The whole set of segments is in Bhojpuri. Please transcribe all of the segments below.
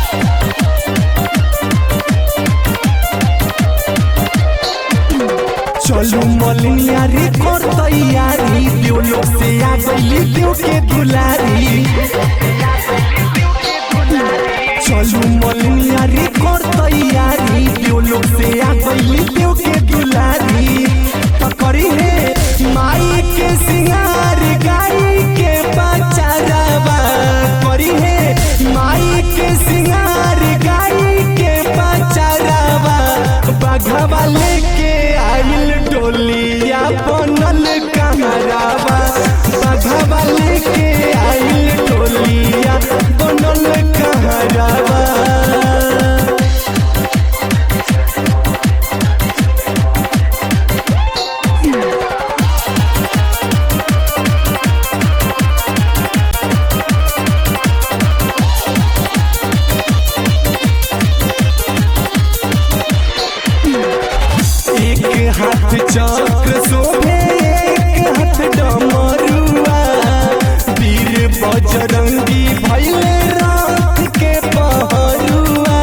चलू मलिनिया रे कर तैयारी देव लोग से आ गईली देव के दुलारी चलू मलिनिया रे कर तैयारी देव लोग से आ गईली देव के दुलारी पकड़ी है माई के सिंगार गाई के बचारावा करी है माई के सिंगार गाई के बचारावा बघवा लेके आइल डोलिया बनल कहरावा बघवा लेके आइल डोलिया बनल कहरावा एक हाथ चक्र शोभे एक हाथ डमरुआ वीर बजरंगी भैले रात के पहरुआ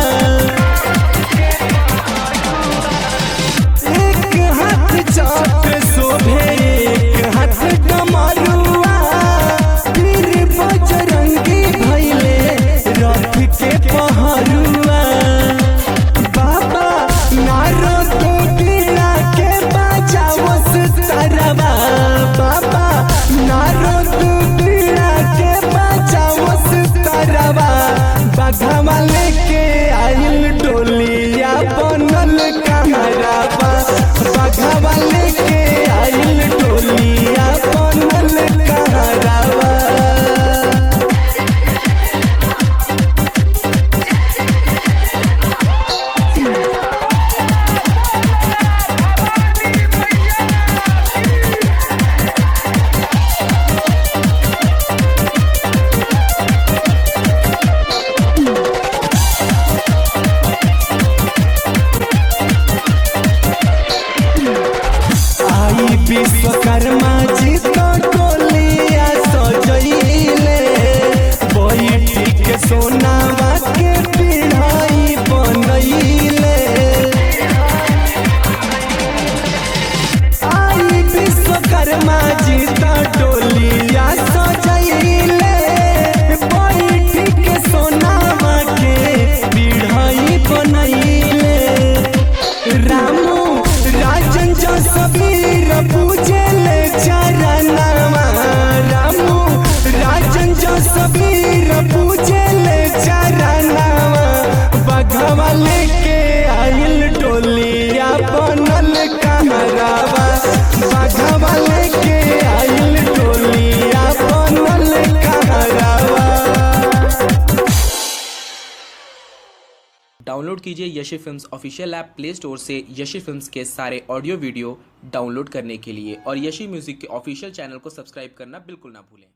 एक हाथ चक्र शोभे एक हाथ डमरुआ वीर बजरंगी भैले रथ के पहरुआ बाबा नारो तो गिरा के बजावस तरवा बाबा नारो तो गिरा के बजावस तरवा बघवा लेके आइल डोलिया बनल कहरावा बघवा लेके आइल डोलिया बनल कहरावा आई विश्वकर्मा जी तो टोलिया सजैले बैठी के सोनावा के पिढ़ाई बनैले आई विश्वकर्मा जी तो टोलिया सजैले बैठी के सोनावा के पिढ़ाई बनैले रामू राजन जो सबीर पूजे ले चरणवा रामू राजन जो सबीर पूजे ले चरणवा बघवा लेके आइल डोलिया बनल कहरावा बघवा लेके आइल डोलिया बनल कहरावा डाउनलोड कीजिए Yashi films official app play store से यशी फिल्म्स के सारे ऑडियो वीडियो डाउनलोड करने के लिए और यशी म्यूजिक के ऑफिशियल चैनल को सब्सक्राइब करना बिल्कुल ना भूलें